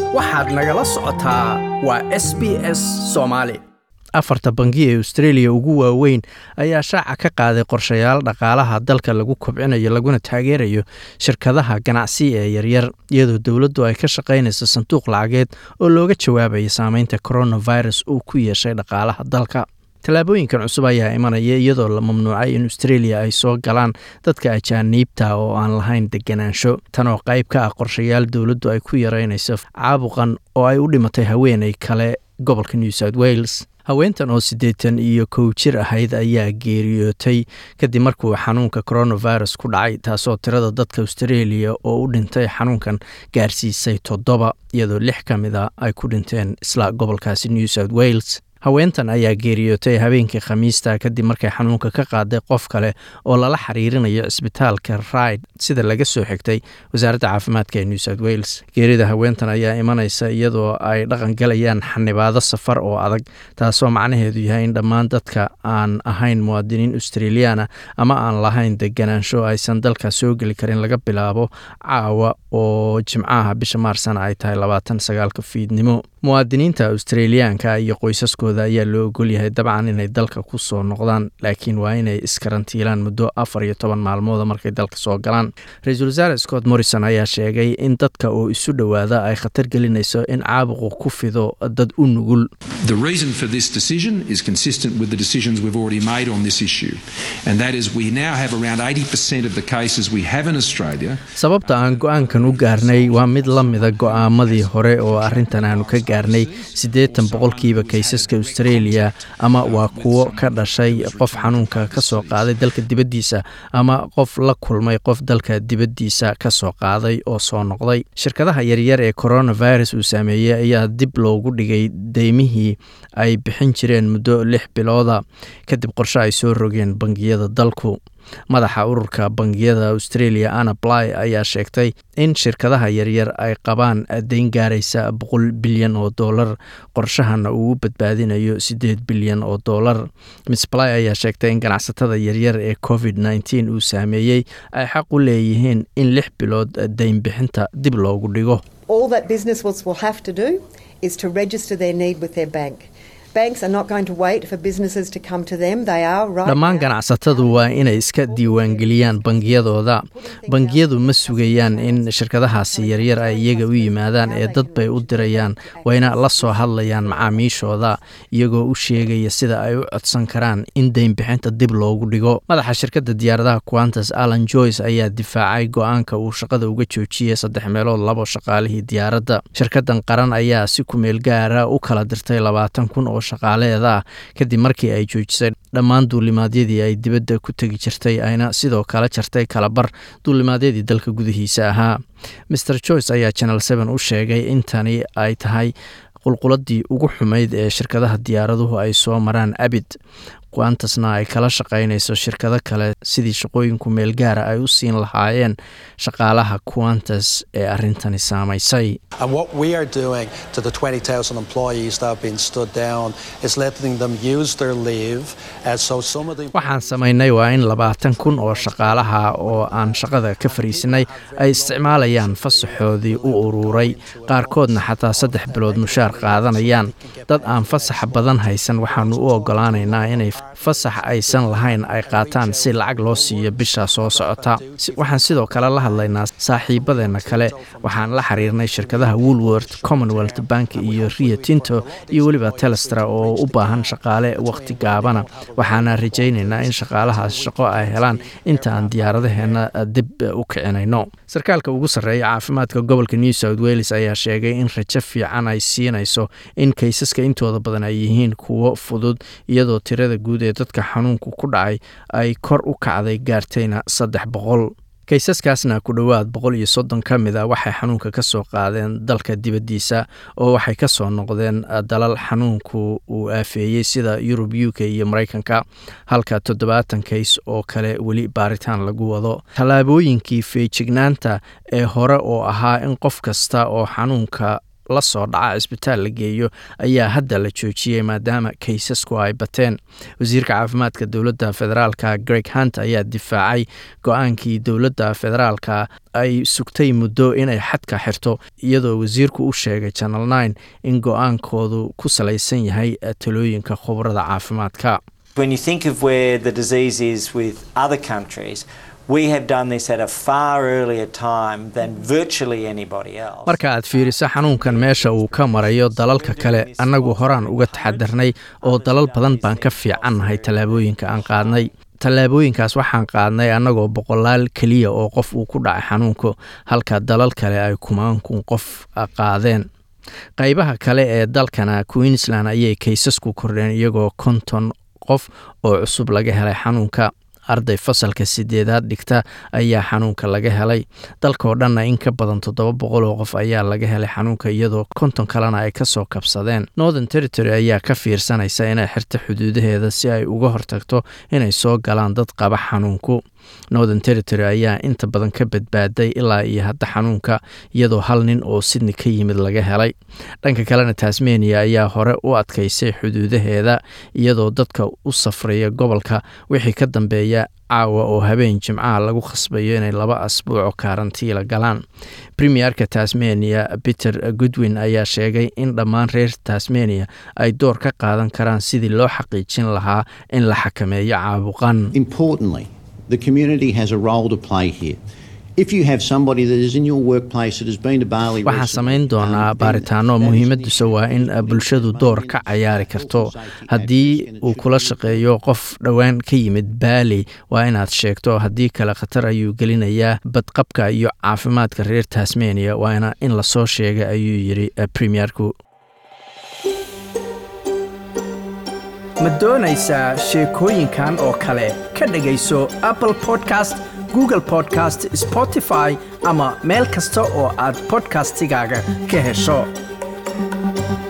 waxaad nagala socotaa waa s b s soomaali afarta bangi ee australia ugu waaweyn ayaa shaaca ka qaaday qorshayaal dhaqaalaha dalka lagu kobcinayo laguna taageerayo shirkadaha ganacsi ee yaryar iyadoo dowladdu ay ka shaqaynayso sanduuq lacageed oo looga jawaabayo saameynta coronavirus uu ku yeeshay dhaqaalaha dalka tallaabooyinkan cusub ayaa imanaya iyadoo la mamnuucay in australia ay soo galaan dadka ajaaniibta oo aan lahayn deganaansho tan oo qayb ka ah qorshayaal dowladdu ay ku yareynayso caabuqan oo ay u dhimatay haweeney kale gobolka new south wales haweentan oo siddeetan iyo kow jir ahayd ayaa geeriyootay kadib markuu xanuunka coronavirus ku dhacay taasoo tirada dadka australia oo u dhintay xanuunkan gaarsiisay toddoba iyadoo lix ka mid a ay ku dhinteen isla gobolkaasi new south wales haweentan ayaa geeriyootay habeenkii khamiista kadib markay xanuunka ka qaaday qof kale oo lala xiriirinayo cisbitaalka ride sida laga soo xigtay wasaaradda caafimaadka ee new south wales geerida haweentan ayaa imanaysa iyadoo ay dhaqan galayaan xanibaado safar oo adag taasoo macnaheedu yahay in dhammaan dadka aan ahayn muwaadiniin australiana ama aan lahayn deganaansho aysan dalka soo geli karin laga bilaabo caawa oo jimcaha bisha maarsana ay tahay labaatan sagaalka fiidnimo muwaadiniinta australiyaanka iyo qoysaskooda ayaa loo ogolyahay dabcan inay dalka ku soo noqdaan laakiin waa inay iskarantiilaan muddo afar iyo toban maalmooda markay dalka soo galaan ra-iisul wasaare scott morrison ayaa sheegay in dadka oo isu dhowaada ay khatar gelinayso in caabuqu ku fido dad u nugul The reason for this decision is consistent with the decisions we've already made on this issue, and that is we now have around 80% of the cases we have in Australia. sababta aan go-aankan u gaarnay waa mid la mida go-aamadii hore oo arrintan aanu ka gaarnay siddeetan boqolkiiba kaysaska australia ama waa kuwo ka dhashay qof xanuunka ka soo qaaday dalka dibaddiisa ama qof la kulmay qof dalka dibaddiisa ka soo qaaday oo soo noqday shirkadaha yaryar ee coronavirus uu saameeyey ayaa dib loogu dhigay deymihii ay bixin jireen muddo lix bilooda kadib qorshe ay soo rogeen bangiyada dalku madaxa ururka bangiyada australia anna bly ayaa sheegtay in shirkadaha yaryar ay qabaan deyn gaaraysa boqol bilyan oo dollar qorshahana uu u badbaadinayo siddeed bilyan oo dollar miss bly ayaa sheegtay in ganacsatada yaryar ee covid nteen uu saameeyey ay xaq u leeyihiin in lix bilood deyn bixinta dib loogu dhigo All that businesses will have to do is to register their need with their bank. Banks are not going to wait for businesses to come to them. They are right. dhammaan now ganacsatadu waa inay iska diiwaangeliyaan bangiyadooda bangiyadu ma sugayaan in shirkadahaasi yaryar ay iyaga u yimaadaan ee dad bay u dirayaan wayna la soo hadlayaan macaamiishooda iyagoo u sheegaya sida ay u codsan karaan in deyn bixinta dib loogu dhigo madaxa shirkadda diyaaradaha quantas alan joyce ayaa difaacay go-aanka uu shaqada uga joojiyey saddex meelood labo shaqaalihii diyaaradda shirkadan qaran ayaa si kumeel gaara u kala dirtay labaatan kun oo shaqaaleeda ah kadib markii ay joojisay dhammaan duulimaadyadii ay dibadda ku tegi jirtay ayna sidoo kale jartay kalabar duulimaadyadii dalka gudihiisa ahaa maer joyce ayaa channel seven u sheegay in tani ay tahay qulquladii ugu xumayd ee shirkadaha diyaaraduhu ay soo maraan abid quantasna ay kala shaqaynayso shirkado kale sidii shaqooyinku meel gaara ay u siin lahaayeen shaqaalaha quantas ee arrintani saamaysay And what we are doing to the 20,000 employees that have been stood down is letting them use their leave. And so some of the waxaan samaynay waa in labaatan kun oo shaqaalaha oo aan shaqada ka fariisinay ay isticmaalayaan fasaxoodii u ururay qaarkoodna xataa saddex bilood mushaar qaadanayaan dad aan fasaxa badan haysan waxaanu u ogolaanaynaa inay fasax aysan lahayn ay qaataan si lacag loo siiyo bisha soo socota Si- waxaan sidoo kale la hadlaynaa saaxiibadeenna kale waxaan la xiriirnay shirkadaha woolworth commonwealth bank iyo rio tinto iyo weliba telestra oo u baahan shaqaale waqti gaabana waxaana rajaynaynaa in shaqaalahaas shaqo ay helaan inta aan diyaaradaheena dib u kicinayno sarkaalka ugu sarreeya caafimaadka gobolka new south wales ayaa sheegay in rajo fiican ay siinayso in kaysaska intooda badan ay yihiin kuwo fudud iyadoo tirada guud ee dadka xanuunku ku dhacay ay kor u kacday gaartayna saddex boqol kaysaskaasna ku dhowaad boqol iyo soddon ka mid a waxay xanuunka ka soo qaadeen dalka dibaddiisa oo waxay ka soo noqdeen dalal xanuunku uu aafeeyey sida yurub u k iyo maraykanka halka toddobaatan kays oo kale weli baaritaan lagu wado tallaabooyinkii feejignaanta ee hore oo ahaa in qof kasta oo xanuunka la soo dhaca cisbitaal la geeyo ayaa hadda la joojiyey maadaama kaysasku ay bateen wasiirka caafimaadka dowladda federaalka greg hunt ayaa difaacay go-aankii dowladda federaalka ay sugtay muddo inay xadka xirto iyadoo wasiirku u sheegay channel nine in go-aankoodu ku salaysan yahay talooyinka khubarada caafimaadka When you think of where the disease is with other countries, we have done this at a far earlier time than virtually anybody else. marka aad fiiriso xanuunkan meesha uu ka marayo dalalka kale annagu horaan uga taxadarnay oo dalal badan baan ka fiicannahay tallaabooyinka aan qaadnay tallaabooyinkaas waxaan qaadnay annagoo boqolaal keliya oo qof uu ku dhacay xanuunku halka dalal kale ay kumaankun qof qaadeen qaybaha kale ee dalkana queensland ayay kaysasku kordheen iyagoo konton qof oo cusub laga helay xanuunka arday fasalka sideedaad dhigta ayaa xanuunka laga helay dalkaoo dhanna in ka badan toddoba boqol oo qof ayaa laga helay xanuunka iyadoo konton kalena ay kasoo kabsadeen northern territory ayaa ka fiirsanaysa inay xirto xuduudaheeda si ay uga hortagto inay soo galaan dad qaba xanuunku northern territory ayaa inta badan ka badbaaday ilaa iyo hadda xanuunka iyadoo hal nin oo sydney ka yimid laga helay dhanka kalena tasmania ayaa hore u adkaysay xuduudaheeda iyadoo dadka u safraya gobolka wixii ka dambeeya caawa oo habeen jimcaha lagu khasbayo inay laba asbuuco kaarantiila galaan premierka tasmania peter goodwin ayaa sheegay in dhammaan reer tasmania ay door ka qaadan karaan sidii loo xaqiijin lahaa in la xakameeyo caabuqan Importantly, the community has a role to play here. If you have somebody that is in your workplace that has been to Bali waxaan recently, samayn doonaa um, then baaritaano that is an muhiimaduse waa in bulshadu door ka cayaari karto haddii uu kula shaqeeyo qof dhowaan ka yimid baali waa inaad sheegto haddii kale khatar ayuu gelinayaa badqabka iyo caafimaadka reer tasmania waana in lasoo sheegay ayuu yidhi premierku ma doonaysaa sheekooyinkan oo kale ka dhegayso apple podcast google podcast spotify ama meel kasta oo aad podcastigaaga ka hesho